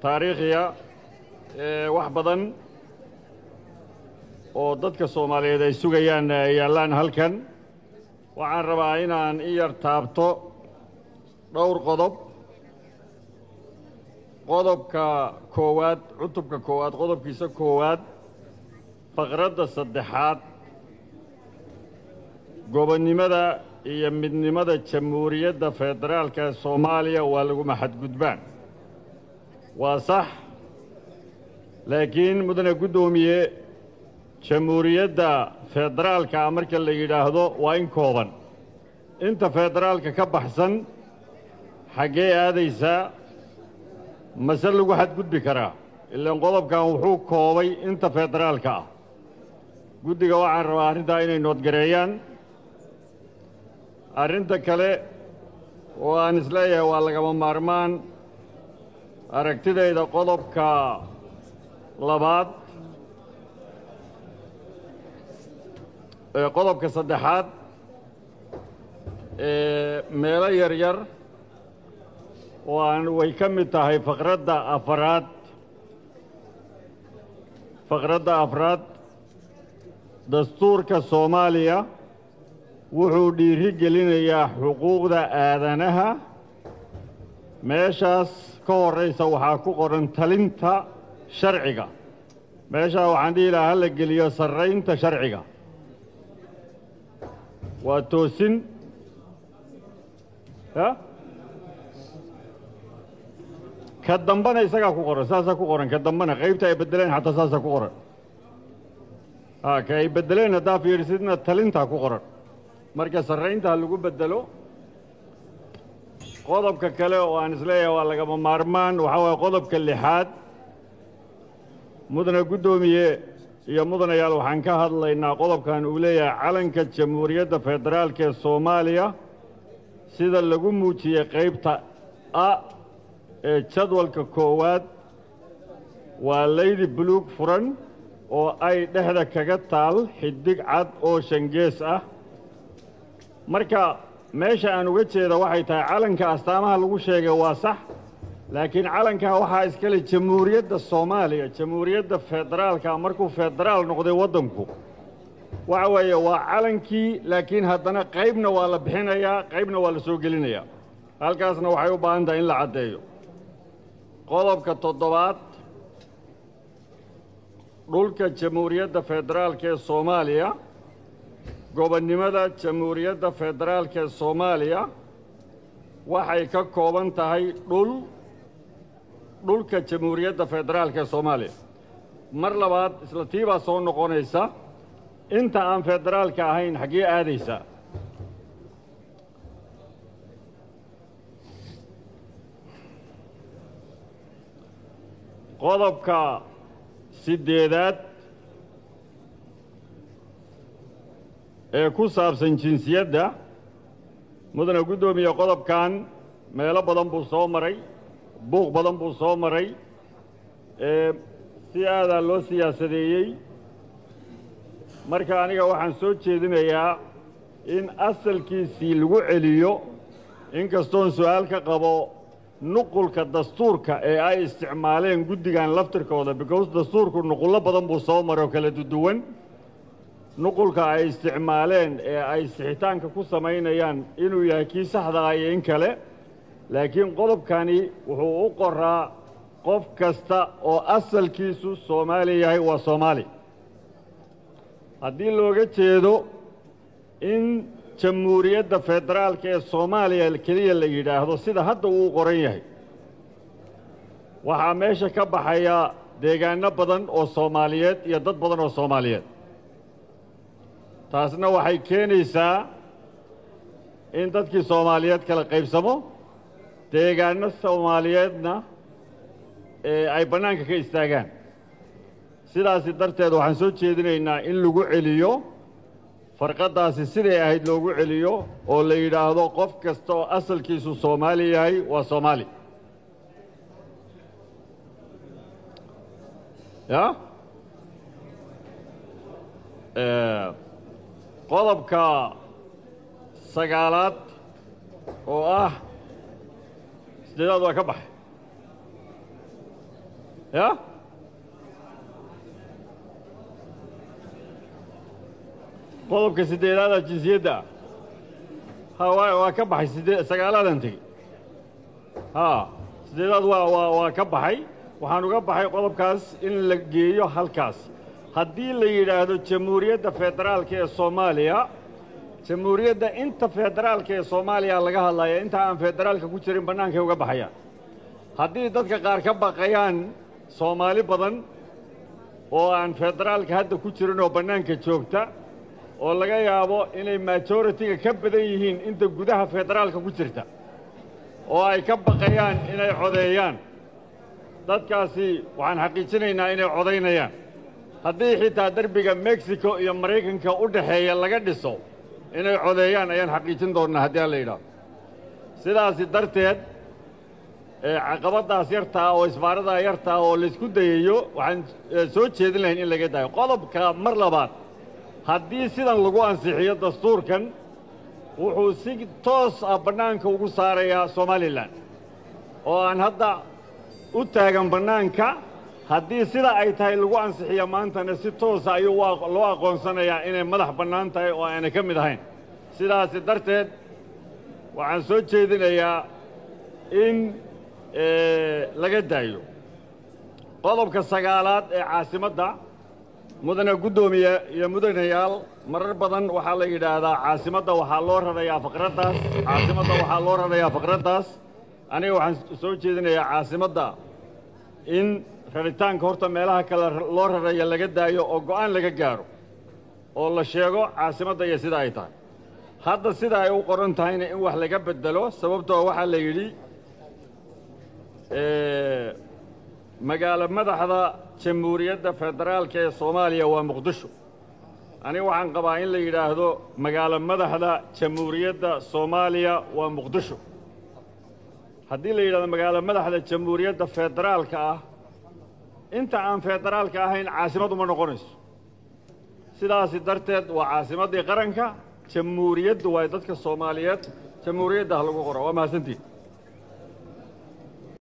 taariikhiya ee wax badan oo dadka soomaaliyeed ay sugayaan ay yaallaan halkan waxaan rabaa inaan i yar taabto dhowr qodob qodobka koowaad cutubka koowaad qodobkiisa koowaad faqradda saddexaad gobonnimada iyo midnimada jamhuuriyadda federaalka ee soomaaliya waa laguma xadgudbaan waa sax laakiin mudane guddoomiye jamhuuriyadda federaalka marka la yidhaahdo waa in kooban inta federaalka ka baxsan xaggee aadaysaa mase lagu xadgudbi karaa ilaan qodobkan wuxuu koobay inta federaalka ah guddiga waxaan rabaa arrintaa inay noodgareeyaan arrinta kale oo aan isleeyahay waa lagama maarmaan aragtidayda qodobka labaad ee qodobka saddexaad ee meelo yaryar oo aan way ka mid tahay faqradda afaraad faqradda afraad dastuurka soomaaliya wuxuu dhiiri gelinayaa xuquuqda aadanaha meeshaas ka horraysa waxaa ku qoran talinta sharciga meeshaa waxaan dhihi lahaa hala geliyo sarraynta sharciga waa toosin ya ka dambana isagaa ku qoran saasaa ku qoran ka dambana qaybta ay beddeleen xataa saasaa ku qoran a ka ay beddeleen haddaa fiirsidna talintaa ku qoran marka sarraynta ha lagu beddelo qodobka kale oo aan isleeyahay waa lagama maarmaan waxaa waaya qodobka lixaad mudane guddoomiye iyo mudanayaal waxaan ka hadlaynaa qodobkan uu leeyahay calanka jamhuuriyadda federaalka ee soomaaliya sida lagu muujiyey qaybta a ee jadwalka koowaad waa laydi buluug furan oo ay dhexda kaga taal xidig cad oo shangees ah marka meesha aan uga jeeda waxay tahay calanka astaamaha lagu sheegay waa sax laakiin calankaa waxaa iskale jamhuuriyadda soomaaliya jamhuuriyadda federaalka markuu federaal noqday waddanku waxa weeye waa calankii laakiin haddana qaybna waa la bixinayaa qaybna waa la soo gelinayaa halkaasna waxay u baahan tahay in la caddeeyo qodobka toddobaad dhulka jamhuuriyadda federaalka ee soomaaliya gobonnimada jamhuuriyadda federaalka ee soomaaliya waxay ka kooban tahay dhul dhulka jamhuuriyadda federaalka ee soomaaliya mar labaad isla tii baa soo noqonaysa inta aan federaalka ahayn xaggee aadaysaa qodobka siddeedaad ee ku saabsan jinsiyadda mudane guddoomiye qodobkan meelo badan buu soo maray buuq badan buu soo maray ee si aadaa loo siyaasadeeyey marka aniga waxaan soo jeedinayaa in asalkiisii lagu celiyo inkastoon su'aal ka qabo nuqulka dastuurka ee ay isticmaaleen guddigan laftirkooda because dastuurku nuqullo badan buu soo maray oo kala duduwan nuqulka ay isticmaaleen ee ay sixitaanka ku samaynayaan inuu yahay kii saxdaa iyo in kale laakiin qodobkani wuxuu u qoraa qof kasta oo asalkiisu soomaali yahay waa soomaali haddii looga jeedo in jamhuuriyadda federaalka ee soomaaliya keliya la yidhaahdo sida hadda uu qoran yahay waxaa meesha ka baxaya deegaanno badan oo soomaaliyeed iyo dad badan oo soomaaliyeed taasna waxay keenaysaa in dadkii soomaaliyeed kala qaybsamo deegaanno soomaaliyeedna ee ay bannaanka ka istaagaan sidaasi darteed waxaan soo jeedinaynaa in lagu celiyo farqaddaasi siday ahayd loogu celiyo oo la yidhaahdo qof kasta oo asalkiisu soomaali yahay waa soomaali ya qodobka sagaalaad oo ah siddeedaad waa ka baxay ya qodobka siddeedaada jinsiyadda ha waa waa ka baxay sidee sagaalaadan tegi ha siddeedaad waa waa waa ka baxay waxaan uga baxay qodobkaas in la geeyo halkaas haddii la yidhaahdo jamhuuriyadda federaalka ee soomaaliya jamhuuriyadda inta federaalka ee soomaaliya laga hadlaya inta aan federaalka ku jirin bannaankay uga baxayaan haddii dadka qaar ka baqayaan soomaali badan oo aan federaalka hadda ku jirin oo bannaanka joogta oo laga yaabo inay majoritiga ka badan yihiin inta gudaha federaalka ku jirta oo ay ka baqayaan inay codeeyaan dadkaasi waxaan xaqiijinaynaa inay codaynayaan haddii xitaa derbiga mexico iyo maraykanka u dhaxeeya laga dhiso inay codeeyaan ayaan xaqiijin doonnaa haddii aan la yidhaahdo sidaasi darteed caqabaddaas yartaa oo isbaaradaa yartaa oo laysku dayayo waxaan soo jeedin lahayn in laga daayo qodobka mar labaad haddii sidan lagu ansixiyo dastuurkan wuxuu si toos ah bannaanka ugu saarayaa somalilan oo aan hadda u taagan bannaanka haddii sida ay tahay lagu ansixiyo maantana si toosa ayuu loo aqoonsanayaa inay madax bannaan tahay oo aanay ka mid ahayn sidaasi darteed waxaan soo jeedinayaa in laga daayo qodobka sagaalaad ee caasimadda mudane guddoomiye iyo mudanayaal marar badan waxaa la yidhaahdaa caasimadda waxaa loo rarayaa faqraddaas caasimadda waxaa loo rarayaa faqraddaas aniga waxaan soo jeedinayaa caasimadda in raritaanka horta meelaha kale loo raraya laga daayo oo go'aan laga gaadho oo la sheego caasimadda iyo sida ay tahay hadda sida ay u qoran tahayna in wax laga beddelo sababtoo waxaa la yidhi magaalo madaxda jamhuuriyadda federaalka ee soomaaliya waa muqdisho aniga waxaan qabaa in la yidhaahdo magaalo madaxda jamhuuriyadda soomaaliya waa muqdisho haddii la yidhahdo magaalo madaxda jamhuuriyadda federaalka ah inta aan federaalka ahayn caasimad uma noqonayso sidaasi darteed waa caasimaddii qaranka jamhuuriyaddu waa dadka soomaaliyeed jamhuuriyadda ha lagu qora waa mahadsantiin